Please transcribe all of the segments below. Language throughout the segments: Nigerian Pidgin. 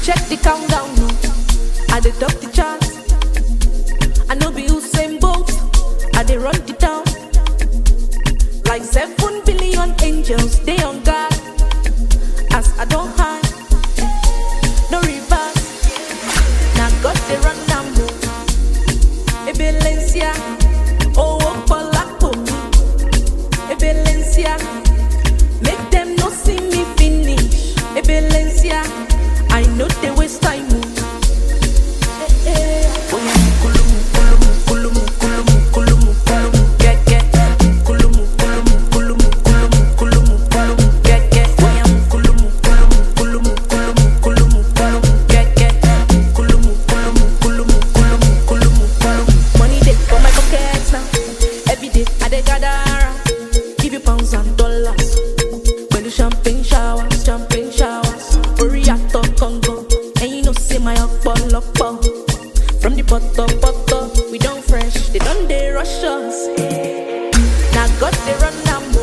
Check the countdown, no. I dey top the chart. I know be Usain Bolt. I dey run the town. Like seven billion angels, they on guard. As I don't hide, no reverse. Now God they run am o. Ebelencia, oh Opolapo mi. Ebelencia, make them no see me finish. Ebelencia, I know they waste time o. Eh, eh. Kulumu, kulumu, kulumu, kulumu, kulumu, kulumu, get, get. Kulumu, kulumu, kulumu, kulumu, kulumu, kulumu, get, get. Kulumu, kulumu, kulumu, kulumu, kulumu, kulumu, get, get. Kulumu, kulumu, kulumu, kulumu, kulumu, kulumu. Money dey for my pocket now. Every day I dey gather around. Give you pounds and dollars. Pẹ̀lú champagne showers, champagne showers. Orí àtọ̀ gangan, ẹ̀yin know say my ọ̀pọ̀lọpọ̀. From the bottom, bottom, we don't fresh. They don't they rush us. Now God they run am o.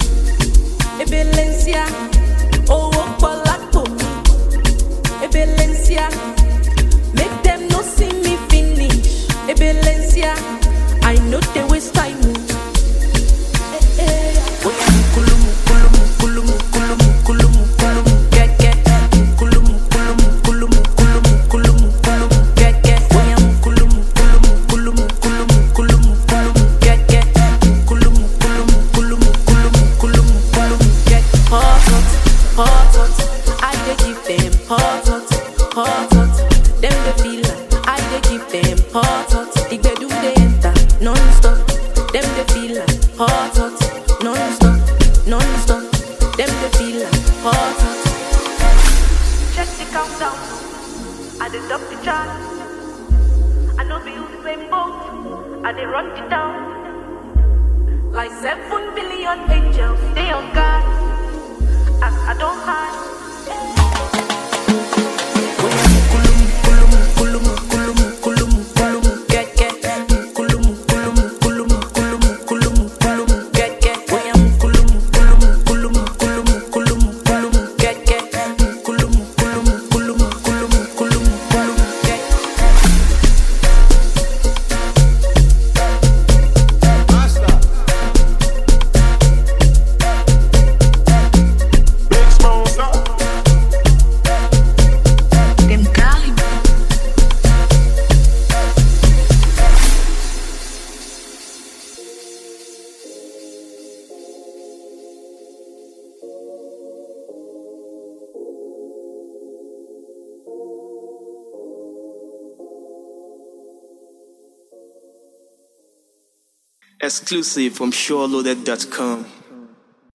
Ebelencia, owó pọ̀ lápò mi. Ebelencia, make them no see me finish. Ebelencia, I know they waste time o. Eh, eh. Kulumu, kulumu, kulumu, kulumu, kulumu, kulumu, get, get. Kulumu, kulumu, kulumu, kulumu, kulumu, kulumu, get, get. Kulumu, kulumu, kulumu, kulumu, kulumu, kulumu, get, get. Kulumu, kulumu, kulumu, kulumu, kulumu, kulumu, get. Hot, hot, hot, hot. I dey give them hot, hot, hot, hot. Them dey feel like I dey give them hot, hot. The gbedu dey enter non-stop. Them dey feel like hot, hot, non-stop, non-stop. Them dey feel like hot, hot. Check the countdown. I dey top the chart. I know be Usain Bolt. I dey run the town. Like seven billion angels, they on guard. As I don't hide. Kulumu, kulumu, kulumu, kulumu, kulumu, kulumu, get, get. Kulumu, kulumu, kulumu, kulumu, kulumu, kulumu, get, get. Kulumu, kulumu, kulumu, kulumu, kulumu, kulumu, get, get. Kulumu, kulumu, kulumu, kulumu, kulumu, kulumu, get. Big Smosa. Dem Cali. Exclusive from SureLoaded.com.